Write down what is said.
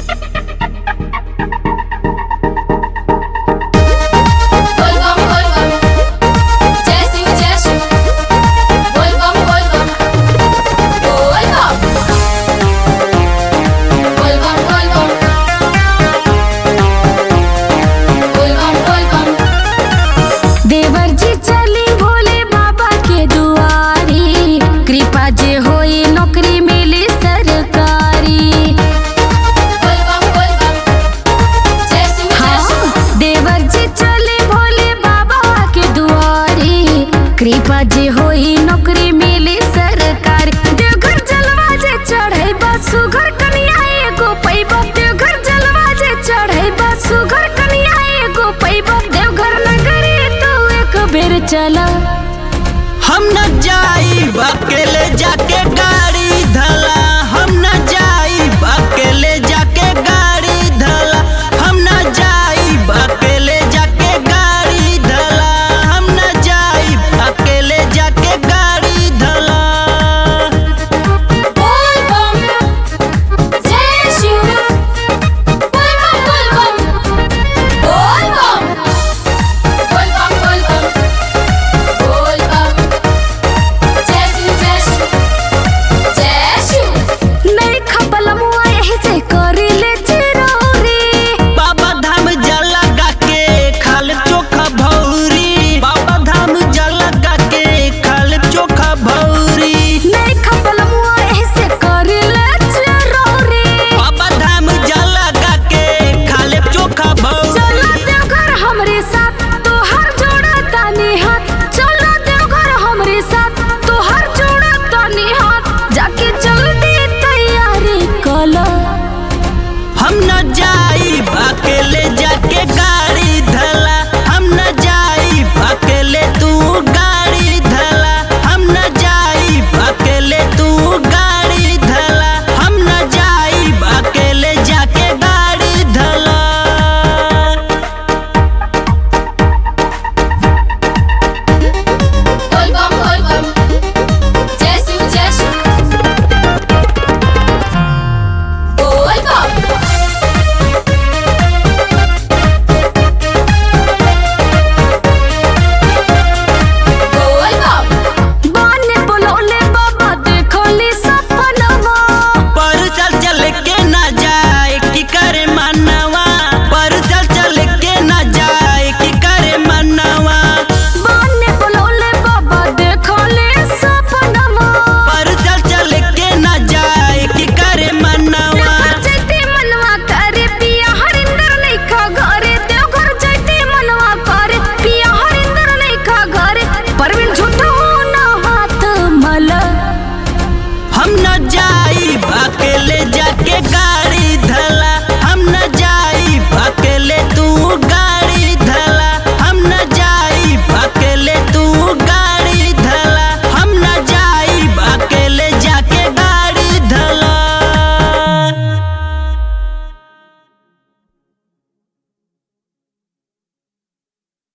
बोल बम बोल बम जय शिव जय शिव बोल बम बोल बम बोल बम बोल बम बोल बम बोल बम बोल बम देवर जी चली भोले बाबा के दुआरी कृपा जे होई नौकरी मिली सरकारी बोल बम बोल बम जय शिव जय शिव हाँ देवर जी चले भोले बाबा के दुआरी कृपा जे होई नौकरी मिली सरकारी देवघर जलवा जे चढ़े बस सुघर कन्या एगो पैबा देवघर जलवा जे चढ़े बस सुघर कन्या एगो पैबा देवघर नगरी तो एक बेर चला हम न जाई अकेले जाके गाड़ी धल